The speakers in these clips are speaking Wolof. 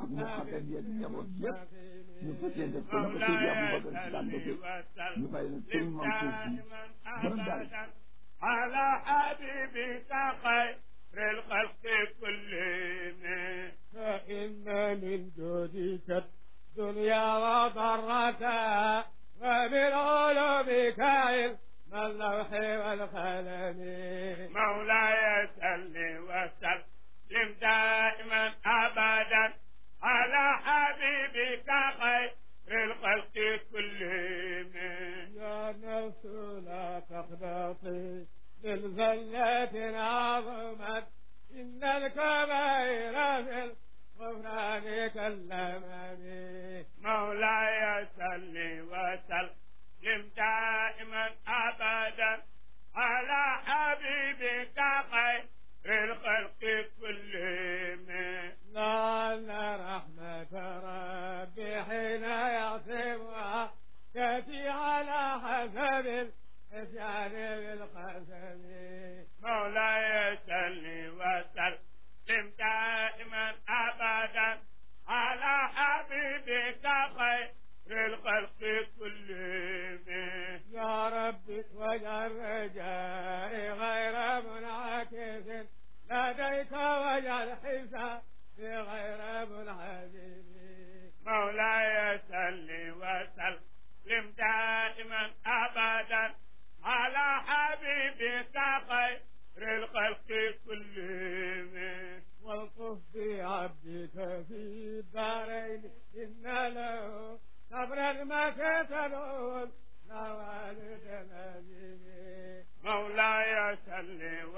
ak mu xagat yeeg njaboot yëpp ñu fas yéene def ko na ko Seydi Aboubacar si daan defee ñu bàyyi leen sëriñ Mansour si borom daal على حبيبك خير الخلق كلهم فإن من جودك الدنيا وضرتها ومن علومك علم اللوح والقلم مولاي صل وسلم دائما ابدا على حبيبك خير الخلق كلهم يا نفس لا تقنطي من زلة عظمت إن الكبائر في الغفران كالأمم مولاي صل وسلم دائما ابدا على حبيبك خير الخلق كلهم لعل رحمة ربي حين يعصمها تأتي على حسب الإسيان بالقسم مولاي صل وسلم دائما ابدا على حبيبك خير الخلق كلهم يا ربي واجعل رجائي غير منعكس لديك واجعل حسابي غير منعكس مولاي صل وسلم دائما ابدا على حبيبك خير الخلق كلهم والطف بعبدك في الدارين إن له صبرا ما كتلون لا والد نجيب مولاي صل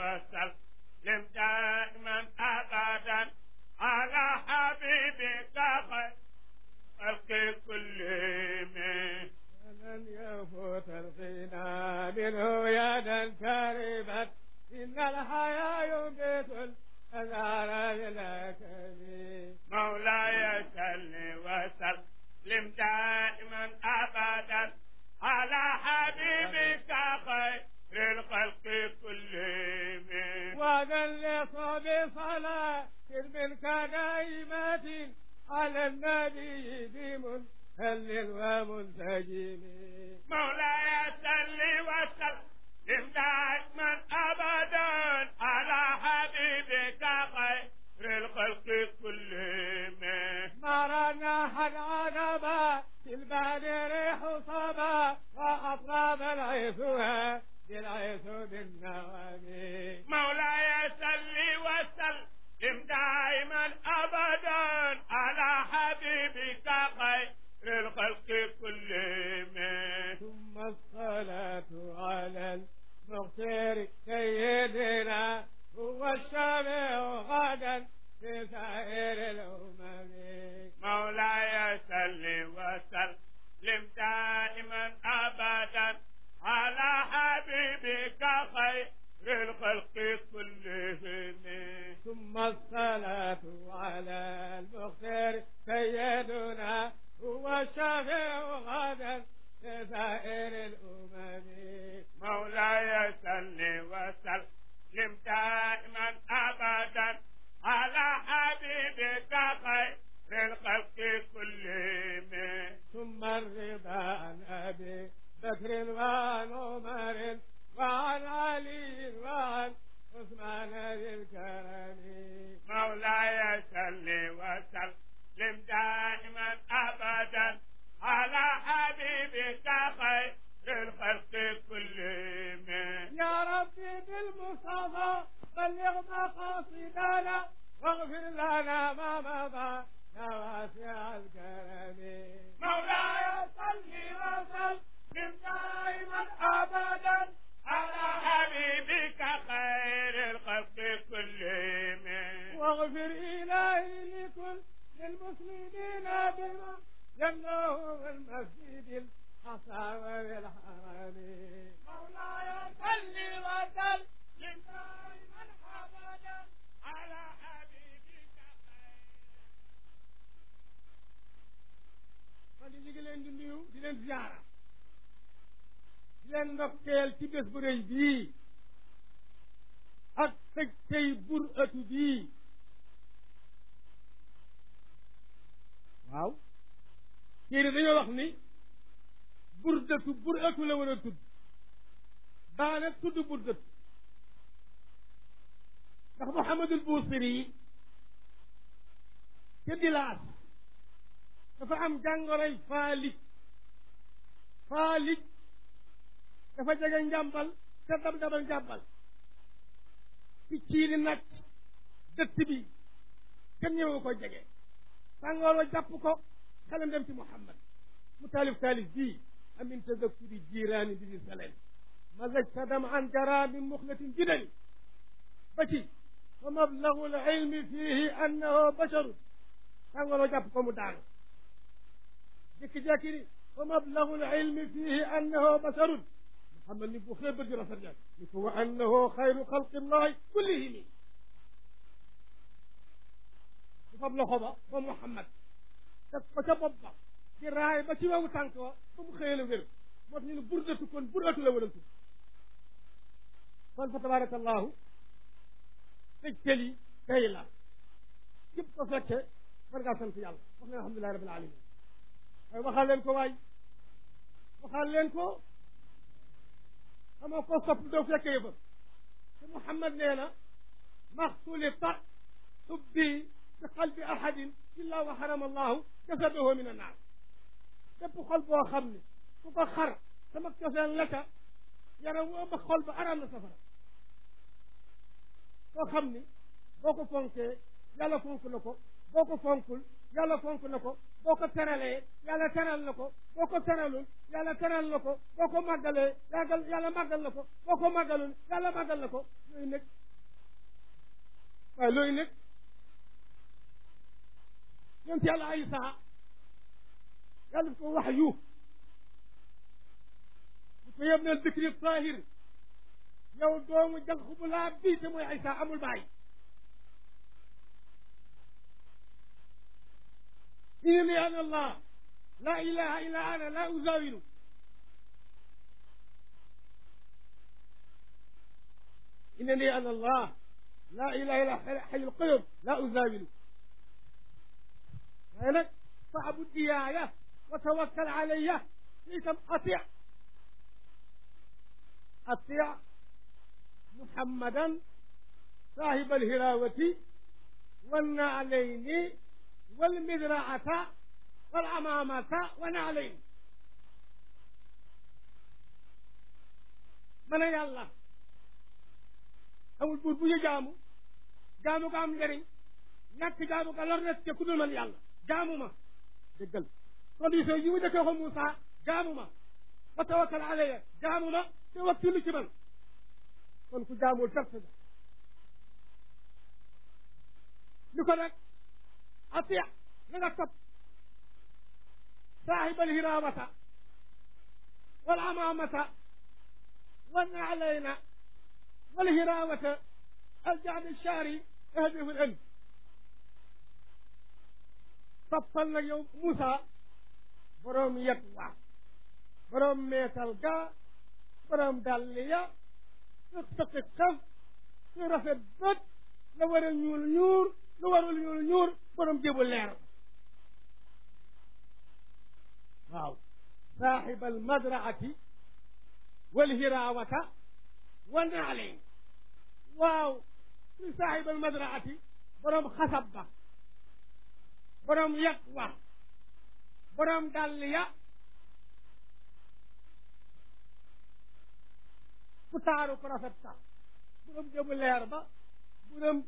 وسلم دائما ابدا على حبيبك خير الخلق كلهم فلن يفوت الغنى منه يدا كربت إن الحياة ينبت الأزهار بالأكل مولاي صل وسلم دائما ابدا على حبيبك خير الخلق كلهم وذلص بصلاة منك دائمة على النبي بمنهل ومنتجم مولاي صل وسلم دائما ابدا على حبيبك خير الخلق كلهم مرنا حد عقبا في البعد ريح صبا وأطلاب العيثها بالعيث بالنغم مولاي صل وسلم دائما ابدا على حبيبك خير الخلق كلهم ثم الصلاة على المختار سيدنا هو الشافع غدا في سائر الأمم مولاي صل وسلم دائما ابدا على حبيبك خير الخلق كلهم ثم الصلاة على المختار سيدنا هو الشافع غدا في سائر الأمم مولاي صل وسلم دائما ابدا على حبيبك خير الخلق كلهم ثم الرضا عن أبي بكر وعن عمر وعن علي وعن عثمان ذي الكرم مولاي صل وسلم دائما ابدا على حبيبك خير الخلق كلهم يا ربي بالمصطفى بلغ مقاصدنا واغفر لنا ما مضى يا واسع الكرم مولاي صل وسلم دائما ابدا على حبيبك خير الخلق كلهم واغفر إلهي لكل المسلمين بما يمنعه المسجد الأقصى والحرم مولاي صل وسلم دائما ابدا على حبيبك خير man di ñu ngi leen di nuyu di leen ziyaara di leen ndokkeel ci bés bu rëy bii ak tëj tey bur ëtu bii waaw téere dañoo wax ni burdatu buratu la war a tudd daana tudd burdatu ndax Muhammadul Buusiri yi ca dilaas dafa am jàngoroy faalig faalig dafa jege njàmbal te dab dabal njàmbal picc yi di nacc dëtt bi kenn ñëwu ko jege tàngoor wa jàpp ko xelam dem ci Muhammad mu taalif taalif bii amin tadakkuri jiiraani bi di saleen mazajta dam an jara min muxlatin jidani ba ci fa mablagu l ilmi fihi annahu basharu tàngoor wa jàpp ko mu daanu jékki-jékki ni fa mablagu l ilmi fihi annahu basharun Muhammad ni bu xëy bët yu rafet nag ni ko wa annahu xayru xalqillahi kullihimi du fab loxo ba ba Muhammad teg ko ca bopp ba di raay ba ci wewu tànk wa ba mu xëyee la wér moo tax ñu ne burdatu kon burdatu la wala tudd kon fa tabarakallahu tëjtal yi tey la képp ko fekke war ngaa sant yàlla wax leen alhamdulilahi rabbil alamin waaye waxaal leen ko waay waxaal leen ko xamoo ko sopp doo fekke yëfa te Muhammad nee na maxtulita xubbi bi qalbi ahadin illa wa harama allahu jasadahu min annaar képp xol boo xam ne ku ko xar sama cofeel la ca yaram wu ëmb xol ba araam na safara koo xam ni boo ko fonkee yàlla fonk na ko boo ko fonkul yàlla fonk na ko boo ko teralee yàlla teral na ko boo ko teralul yàlla teral na ko boo ko màggalee yàggal yàlla màggal na ko boo ko màggalul yàlla màggal na ko looyu nekk waaye looyu nekk yonent yàlla Isa yàlla daf ko wax yu bu ko yem neen dikri tahir yow doomu jànq bu laa bii te mooy Isa amul baay innani ana allah la ilaha illa ana la uzawilu innani ana allah la ilaha illa hayyul qayyum la uzawilu waaye nag faabud iyaaya wa tawakkal alayya itam atia atia muhammadan sahib alhirawati wannaalayni walmidraata walamamata wa naalayn ma ne yàlla amul buur bu ñu jaamu jaamu ko am njëriñ ñàkk jaamu ko lor na ku dul man yàlla jaamu ma déggal condition yi mu dëkkee ko Moussa jaamu ma wa tawakkal alayya jaamu ma te wakkilu ci man kon ku jaamul perte ga li ko nag atia na nga topp saaxib alhirawata wal amamata wal naalayna wal hirawata aljaad alchaari ahdifu al ënd toppal nag yow Moussa boroom yet waa boroom meetal ga boroom dàll ya sëq sëqi xef su rafet bët la war a ñuul ñuur lu warul ñuul ñuur boroom jébu leer waaw saaxib almadraati walhirawata wa naaleyn waaw su saaxib almadraati boroom xasab ba boroom yet wa boroom dàll ya ku taaru ku rafet sax boroom jëmu leer ba boroom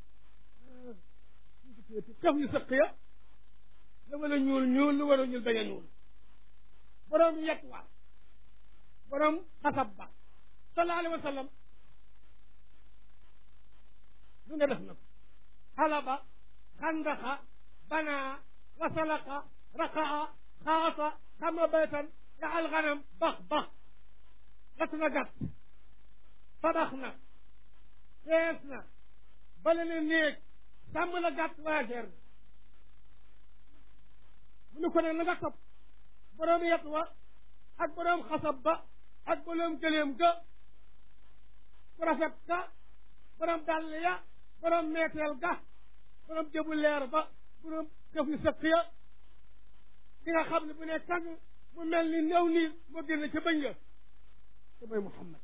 xef yu sëq ya la wala ñuul ñuul lu war a ñuul bañ a ñuul boroom yet wa boroom xasab ba sallallahu alayhi wa sallam lu ne def na ko xalaba xandaxa banaa wasalaqa raqaa xaasa xama baytan jaal xanam bax bax gat na gàtt tabax na fees na bale na néeg sàmm na gàtt waajeer na mu ne ko ne na nga topp boroom yet wa ak boroom xasab ba ak boroom gëléem ga ku rafet ka boroom dàll ya boroom meeteel ga boroom jëbu leer ba boroom këf yu sëq ya ki nga xam ne bu ne kàng mu mel ni néew niir moo génn ca bëñ nga te mooy Muhammad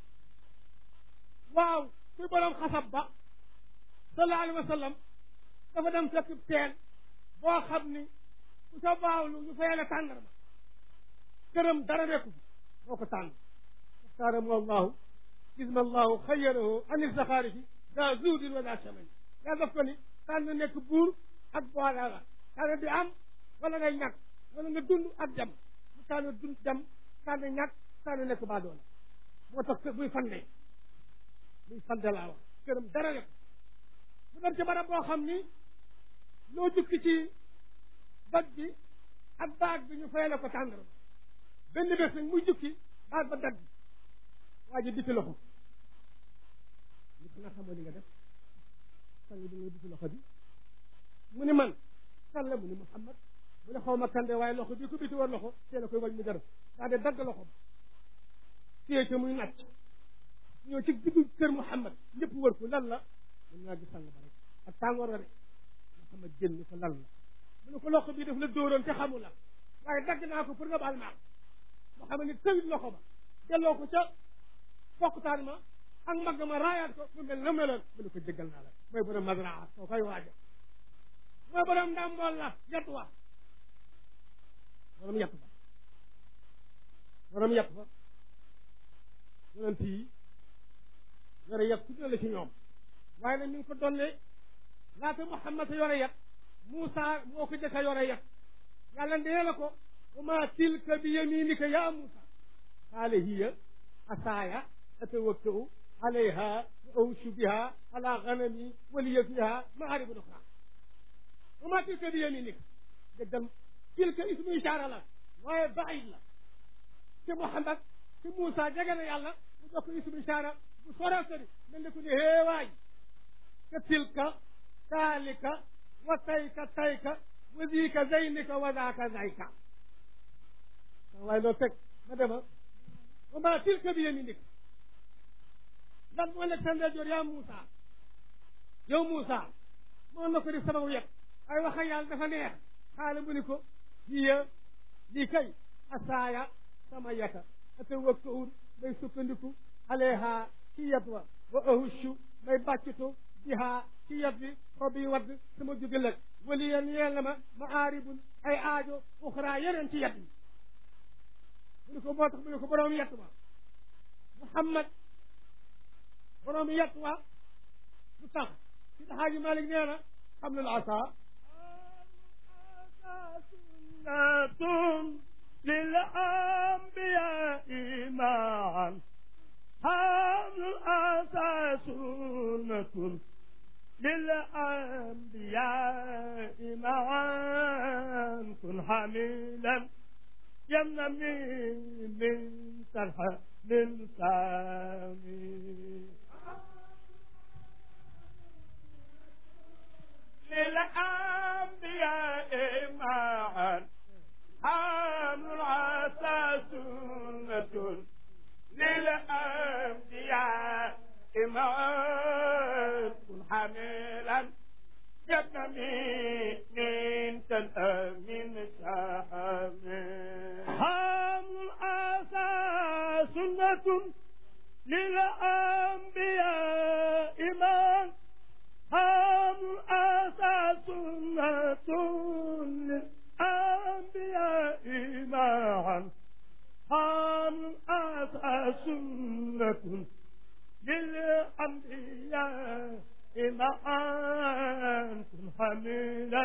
waaw kuy borom xasab ba sallallahu alayhi wa sallam dafa dem fekk teen boo xam ni ku sa baawlu ñu fayee la tàndarma këram dara nekku fi moo ko tànn اختارهم الله إذن الله خيره عن الزخارف ذا زود ولا شمل لا دفني كان نك بور ak boole la kaana di am wala ngay ñàkk wala nga dund ak dem mu kaana dund dem kaana ñàkk kaana nekk baa doole moo tax buy fande buy fande laa wax këram dara rek mu dem ci barab boo xam ni loo jukki ci bag bi ak baag bi ñu fayale ko tàndara benn bés nag muy jukki baag ba dagg waa ji dikki loxo li ko nga xamoo li nga def sang bi nga dikki loxo bi mu ni man kan la mu ni Muhammad mu ne xaw ma kande waaye loxo bi ko biti war loxo tee la koy wañ mu jar daa de dagg loxo ba téye ca muy nàcc ñëw ci diggu kër Muhammad ñëpp wër ko lan la mun naa gis sang ba rek ak tàngoor wa rek Muhammad jën ni ko lan la mu ne ko loxo bi daf la dóoroon te xamul la waaye dagg naa ko pour nga baal maa moo xam ne tëwit loxo ba delloo ko ca fokkutaan ma ak mag ma raayaat ko mu mel na meloon mu ne ko jéggal naa la mooy borom mazraa soo koy waaja mooy borom ndàmbool la yat wa borom yat ba borom yat ba yonent yi yore yat ku la ci ñoom waaye nag ñu ngi ko donne laata Muhammad a yore yat Moussa moo ko jëkk a yore yat yàlla nee la ko wa ma tilka bi yaminika ya Moussa qaala hiya asaaya atawakkau alayha wa awshu biha ala ganami wa liya fiha maaribun uxra wa ma tilka bi yaminika déggal tilka ismu ishaara la waaye baid la te Muhammad te Moussa jege na yàlla mu jox ko ismu ishaara bu sore sori mel ni ku ne héewaay te tilka taalika wa tayka tayka wa diika zaynika wa daaka zayka waaye loo teg ma dema wa ma tilka bi yaminika lan moo nekk sa ndeyjoor yaa Moussa yow Moussa moo na ko di sama yet ay wax ak yàlla dafa neex xaala mu ni ko hiya lii kay asaaya sama yata atawakkau may sukkandiku alayha ci yet wa wa ahushu may bàccitu biha ci yet bi xob yi wadd sama jóge lëg wali yeen yeel na ma ma aaribun ay aajo uxra yeneen ci yet bi mu ni ko moo tax mu ni ko borom yet wa Muhammad borom yet wa lu tax si daxaaji Malik nee na xam lul asa سنة للأنبياء معا حمل الأسى سنة للأنبياء معا كن حميلا يمنى من سرح من سامي للأنبياء معا حمل العسى سنة للأنبياء معا كن حميلا جبن من تنأمين شحم حمل العسى سنة للأنبياء معا حمل العسى سنة للأنبياء معا حمل العسى سنة للأنبياء معا كن حميلا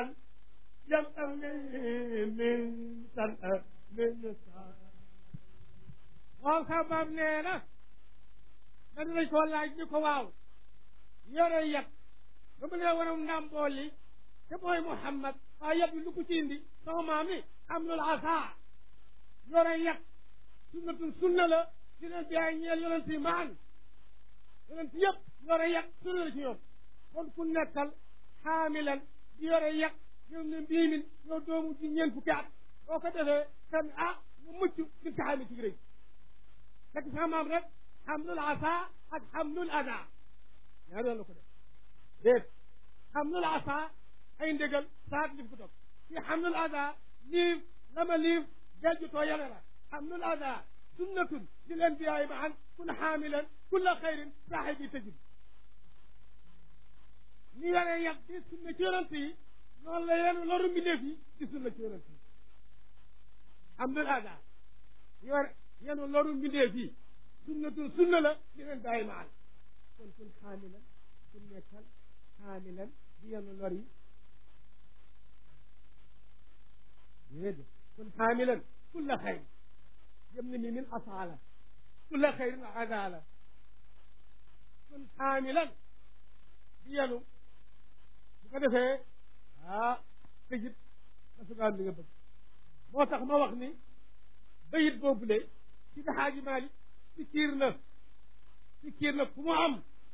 يمأني من سنة من سنة waaw sabab nee na dañ lañ ko laaj ñu ko waaw yore yat ba mu nee waram ndàmbool li te mooy Muhammad waaye yat bi lu ko ci indi sama maam ni am lul asa yore yat sunnatun sunna la ci leen biyaay ñeel yonent yi maan yonent yëpp yore yat sunna la ci ñoom kon ku nekkal xaamilan di yore yat yow ne mbiimin yow doomu ci ñeent fukki at boo ko defee kan ah nga mucc ci taxaami ci rëy fekk sama maam rek xamlul asa ak xamlul ada ñaar yoon la ko def déet xamlul asa ay ndégal saat li ko topp ci xamlul ada liif dama liif jajjutoo yane la xamlul ada sunnatun lil anbiyaai maan kun xaamilan kulla xayrin saaxibi tëjib ni yore yat di sunna ci yonent yi noonu la yenu loru mbindeef yi di sunna ci yonent yi xamlul ada yore yenu loru mbindeef yi sunnatun sunna la lil anbiyaai maan kon kun xaamilan kun nekkal xaamilan di yenu lor yi déedéet kun xaamilan kulla xayr jëm na ni min asaala kulla xayrin adaala kun xaamilan di yenu bu ko defee ah tëjit da sugaan li nga bëgg moo tax ma wax ni bayit boobule ci daxaaji maali ci kiir na ci kiir na ku mu am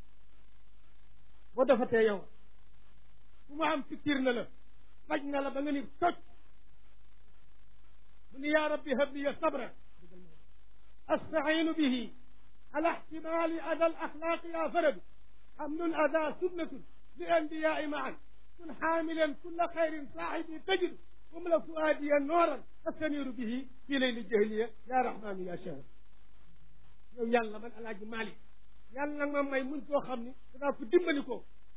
boo defatee yow ku mu am ci kiir na la faj na la ba nga ni toj mu ni yaa rabbi hab liya sabra astaciinu bihi ala ixtimaali ada al axlaaqi yaa faradu xamlul ada sunnatun li anbiyaai maan kun xaamilan kulla xayrin saaxibi tajidu wamla fuaadiya nooran astaniiru bihi fii layli jahliya yaa rahmaanu yaa shahar yow yàlla man alaaji Maalik yàlla nag ma may muñ koo xam ni danaa ko dimbali ko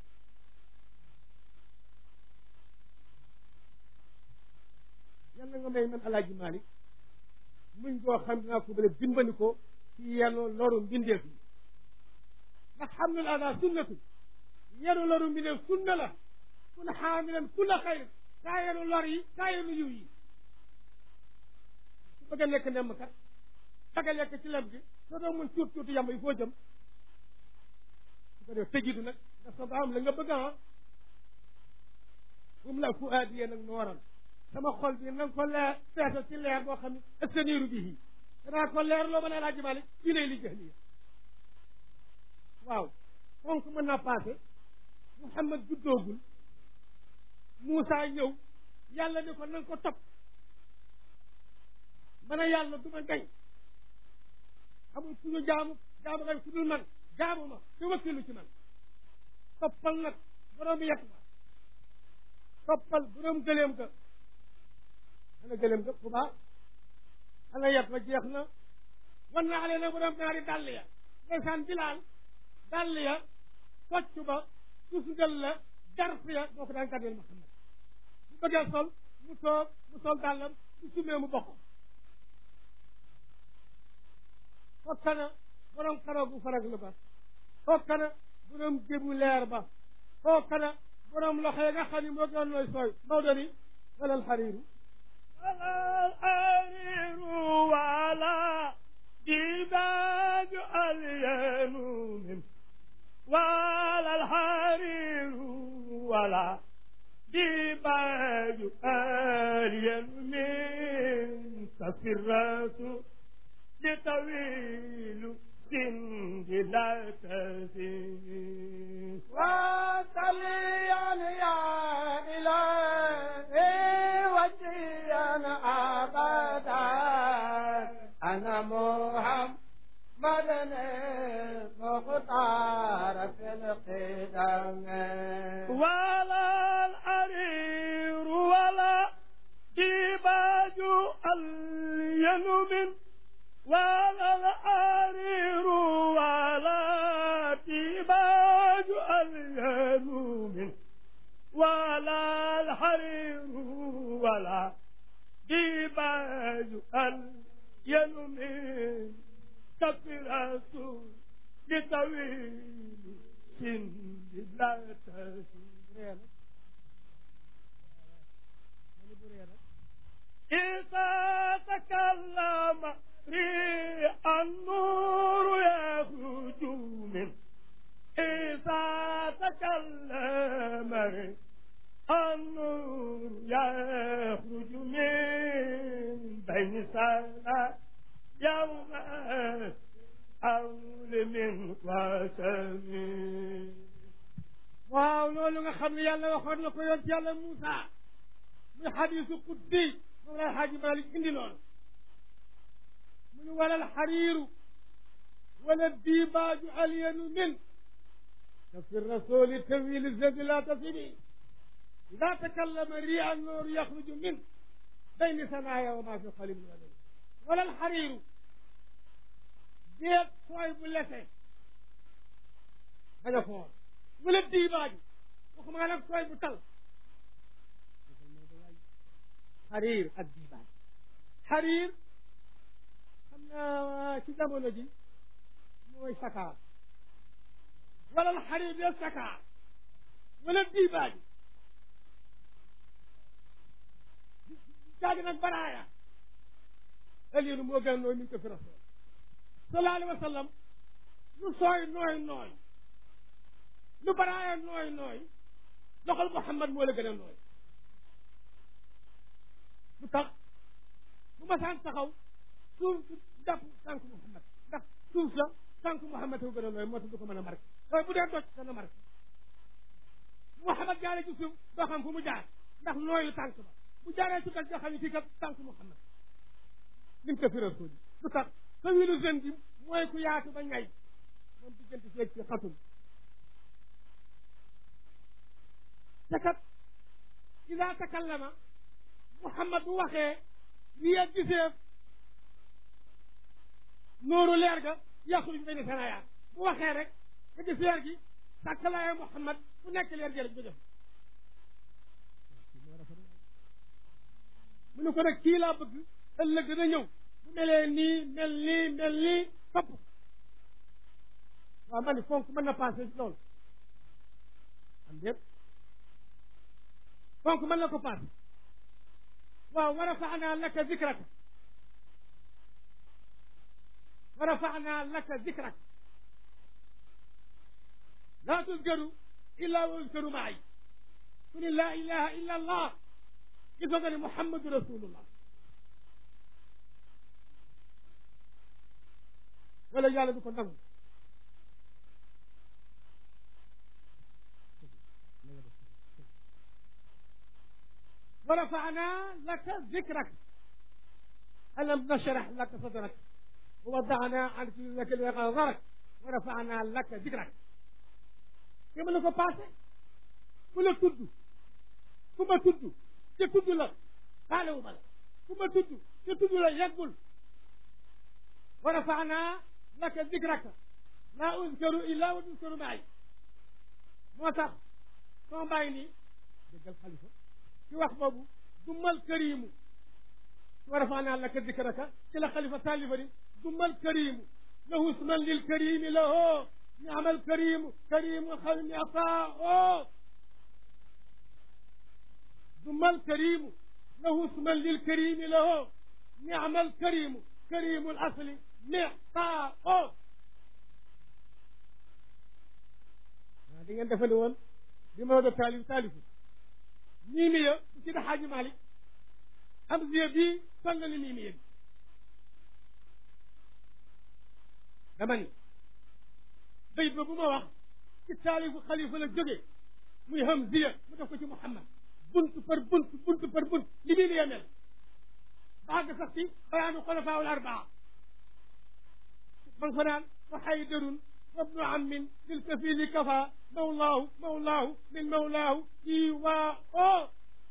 yàlla nga may man alaaji Maalik muñ koo xam dinaa ko bële dimbali ko ci yenu loru mbindeef yi ndax xamlul ada sunnatu yenu loru mbindeef sunna la kun xaamilan kulla xayr kaa yenu lor yi kaa yenu yiw yi su bëgg a nekk nemm kat bëgg a lekk ci lem gi soo doo mun tuut tuuti yamb yi foo jëm su ko def tëjidu nag nga soog a am la nga bëgg a um la fu aadiyee nag nooral sama xol bi na nga ko leer feesal ci leer boo xam ne astaniiru bihi danaa ko leer loo mën a laaj Malik fii lay li jahliya waaw fonk mën naa passé Muhammad juddoogul Moussa ñëw yàlla ni ko na nga ko topp man a yàlla du ma gañ amul ku ñu jaamu jaamu gañ ku dul man jaamu ma te wakkilu ci man toppal nag borom yet ma toppal borom gëleem ga ana gëleem ga bu baax ana yet ma jeex na wan naa leen nag borom ñaari dàll ya ndeysaan bilaal dàll ya kocc ba tusngal la darf ya boo ko daan gàddeel Muhammad bu bëggee sol mu toog mu sol dàllam mu sumee mu bokk fokkana borom karaw bu faraglu ba fokkana borom jébu leer ba fokkana borom loxo yi nga xam ne moo gën nooy sooy Maodo ni wala alxariiru wala alxariiru wala dibaaju alyanu min wala alxariiru wala dibaaju alyanu min safiratu لطويل سند لا تزيد وصليا يا إلهي وجيا أبدا أنا محمد المختار في القدم ولا الحرير ولا ديباج الينم ولا الحرير ولا ديباج الينم ولا الحرير ولا ديباج الينم كفرة لطويل سند لا تزيد إذا تكلم ريح النور يخرج من إذا تكلم ريح النور يخرج من بين سنة يوم أول من وسمين waaw loolu nga xam ne yàlla waxoon na ko yoon ci yàlla Moussa muy xadiisu qudsi moom la xaaji Malik indi loolu mu ni wala alxariiru wala diibaaju alyanu min kafi rasuli tawil zadi la tasibi ida takallama ria annooru yaxruju min bayni sanaaya wa maa fi qalbi wa dani wala alxariiru déet sooy bu lese bañ a foor wala diibaaju waxuma nga nag sooy bu tal xariir ak diibaaj xariir xam naa ci jamono ji mooy sakaar wala alxariir de sakaar wala diibaaju caagi nag baraaya aliinu moo gën a nooy min ko fi rasul sallallahu alayhi wa sallam lu sooy nooy nooy lu baraaya nooy nooy loxol Muhammad moo la gën a nooy lu tax bu ma saan taxaw suuf jàpp tànk Muhammad ndax suuf la tànk Muhammad ko gën a nooy moo tax du ko mën a marqué waaye bu dee doj dana marqué Muhammad jaaree ci suuf doo xam fu mu jaar ndax nooyu tànk ba bu jaaree ci doj doo xam ne fii kat tànk Muhammad lim ko fi rasul lu tax sa wilu jeune bi mooy ku yaatu ba ñay moom diggante feeg ci xatul te kat ida takallama Muhammad bu waxee li yegg gisee nooru leer ga yaxruj bayna sanaya bu waxee rek nga gis leer gi sàkkalaaye Muhammad bu nekk leer gi rek ba def mu ne ko nag kii laa bëgg ëllëg dana ñëw bu melee nii mel nii mel nii topp waaw ma ni fonk mën na passé loolu am déet fonk mën na ko passé waaw wa rafaana laka zikraka wa rafaana laka zikraka laa tuzkaru illa wa yuzkaru maay ku ni laa ilaha illa allah gisoo nga ni muhammadu rasulullah wala yàlla du ko nangu wa rafaana laka zikrak alam nashrah laka sadrak wa wadana anka laka lagarak wa rafaana laka zikrak te mën na ko passé ku la tudd ku ma tudd te tudd la faalewu ma la ku ma tudd te tudd la yeggul wa rafaana laka zikraka laa uzkaru illa wa tuzkaru maay moo tax soo bàyyi nii déggal xalifa ci wax boobu dummal karimu wa rafaana laka zikraka ci la xalifa taalifa ni dummal karimu lahu isman lil karimi lahu niamal karimu karimu xawmi ataa dummal karimu lahu isman lil karimi lahu niamal karimu karimu al asli miqaa waaw di ngeen defandi woon bi Maodo taalif taalifu miimiya bu ci Xaaji Malik Hamziya bii sonn na ni miimiya bi dama ni bayit ba bu ma wax ci taalifu xalifa la jóge muy Hamziya mu def ko ci Muhammad bunt par bunt bunt par bunt li miimiya mel baaga sax ci bayaanu xulafaa al arbaa man fa naan wa xaydarun wabnu ammin lil kafili kafa mawlaahu mawlaahu min mawlaahu iwaa o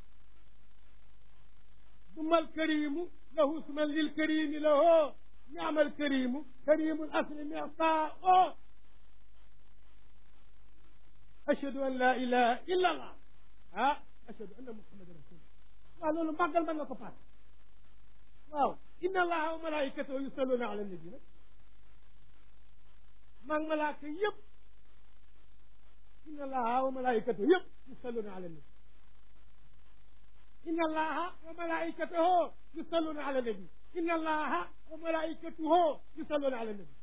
duma alkarimu lahu isman lilkarimi lahu niama alkarimu karimu lasli mitaa o ashhadu an la ilaha illa allah ah ashhadu anna muhammadan rasulullah waaw loolu màggal mën nga ko paas waaw inna allaha wa malaikatahu yusalluna ala nabi nag maag malaaka yëpp inna allaha wa malaikatahu yëpp yusalluna ala nabi inna allaha wa malaikatahu yusalluna ala nabi inna allaha wa malaikatahu yusalluna ala nabi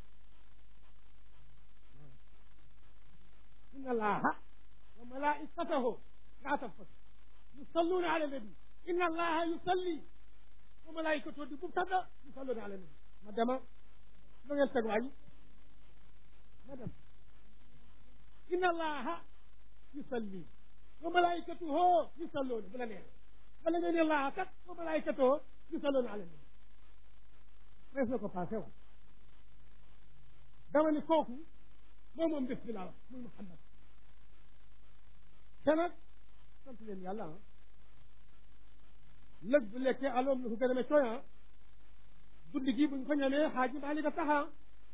inna allaha wa malaikatahu laa tafas yusalluna ala nabi inna allaha yusalli wa malaikatahu di mubtada yusalluna ala nabi ma dema lu ngeen teg waay ma dem inna allaha yusalli wa malaikatuhu yusalluuna bu la neex wala ngeen ne allaha kat wa malaikatuhu yusalluuna ala nabi mees na ko passé wa dama ni kooku moom moom bés bi laa wax muy Muhammad te nag sant leen yàlla ah lëg bu lekkee aloom lu ko gën a me cooyan guddi gi buñ ko ñamee xaaji Maalik a taxa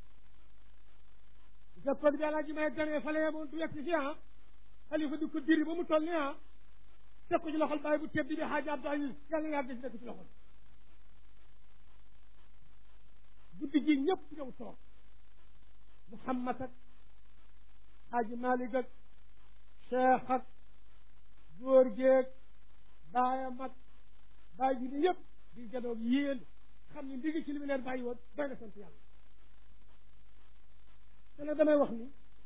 sa code bi alaaji may ganee fale yemoon du yegg si fi ah xalifa di ko diri ba mu toll ni ah teg ko ci loxol bàyyi bu tedd bi xaaji Abdou Aziz yàlla yàgg si nekk ci loxol guddi gi ñëpp ñëw toog Muhammad ak xaaji Maalik ak cheikh ak góor géeg baayam ak bàyyi ji ni yëpp di janoog yéen xam ni ndigi ci li mu leen bàyyi woon doy na sant yàlla te nag damay wax ni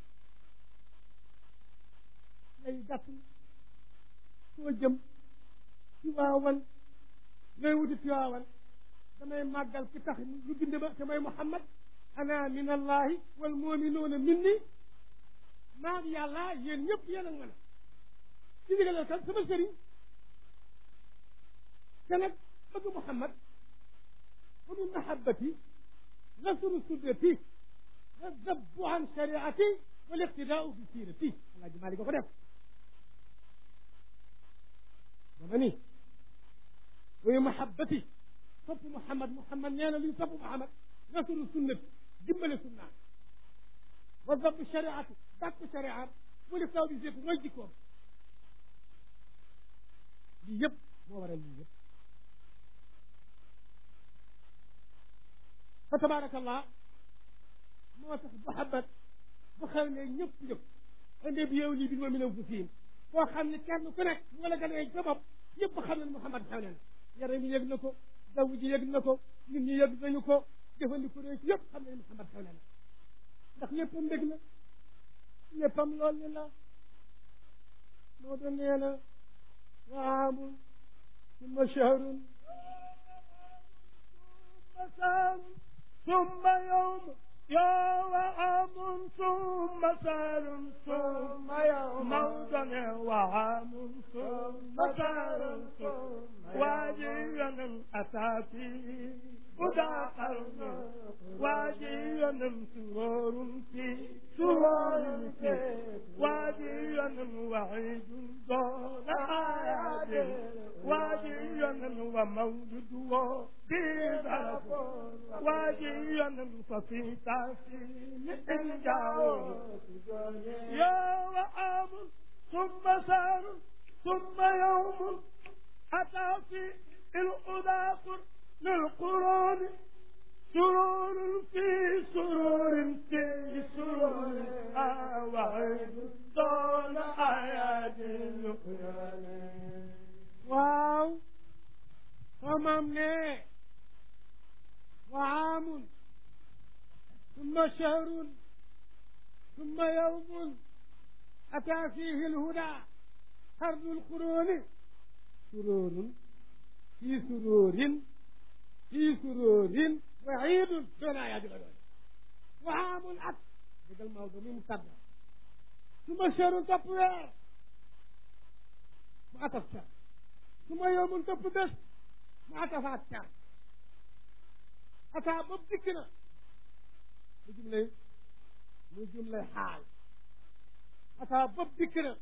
lay gàtt soo jëm ci waawan looy wuti ci waawan damay màggal ki tax ñu bind ba te mooy Muhammad ana min allahi wal muminuuna minni maa ngi yàlla yéen ñëpp yéen ak man a ci ndigalal kan sama sëriñ te nag bëgg Muhammad wa min mahabbati nasru sunnati wa zabbu an shariati wal iqtidaau bi siirati alaaji Maalik ko def dama ni wa min mahabbati sopp Muhammad Muhammad nee na luy sopp Muhammad nasru sunnati dimbale sunnaan wa zabbu shariati dàkku shariat wal iqtidaau bi siirati mooy jikkoom lii yëpp moo waral lii yëpp fa tabaarakallah moo tax Muhammad bu xew ne ñëpp ñëpp inde bi yow lii bi ma min anfusihim koo xam ne kenn ku nekk mu la gën a sa bopp ñëpp xam ne Muhammad xew ne na yaram yi yëg na ko jaww ji yëg na ko nit ñi yëg nañu ko jëfandiku rek yëpp xam ne Muhammad xew ne na ndax léppam mbég la léppam lool ni la moo doon nee na وعام ثم شهر ثم سار ثم يوم يوم عام ثم سار ثم يوم موضع وعام ثم سار واجيا أتى فيه هدى قرن واجيا سرور في سرور في واجيا وعيد دون آيات واجيا ومولد وبيضة واجيا ففي تحسين إنجاو يا وعام ثم سار ثم يوم أتى في الأذاقر للقرآن سرور في سرور في سرور وعيد دون آيات القرآن waaw famam ne وعام ثم شهر ثم يوم أتى فيه الهدى قرن القرون سرور في سرور في سرور وعيد دون آيات القرآن وعام أت بدل الموضوع مقدر ثم شهر تبوير ما أتفشر ثم يوم تبدس ما أتفاتر أتى ببدكنا مجملة مجملة حال أتى ببدكنا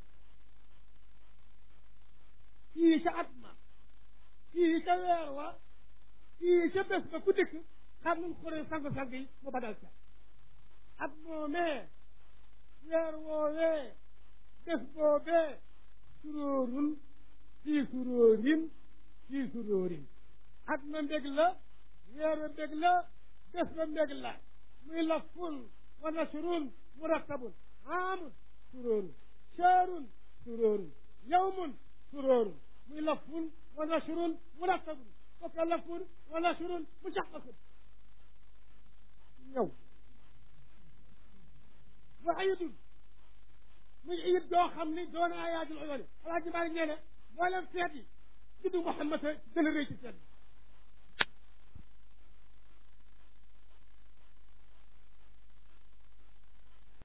فيه شعبنا فيه شويروا fii ca bés ba ku dëkk xam nañ xuree sang-sang yi mu badal ca at moomee weer woowee bés boobee suróorun fii suróorin fii suróorin at ma mbég la weer wa mbég la bés ba mbég la muy lafun wa nasrun murattabun aamun suróorun shaarun suróorun yawmun suróorun muy lafun wa nasrun murattabun kooku lafun wa nasrun mushaqqaqun ñëw wa ayidun muy ayid doo xam ni doon ayaatul uyuuni alaaji Maalik nee na mboolem feet yi juddu Muhammad a gën a rëy ci feet bi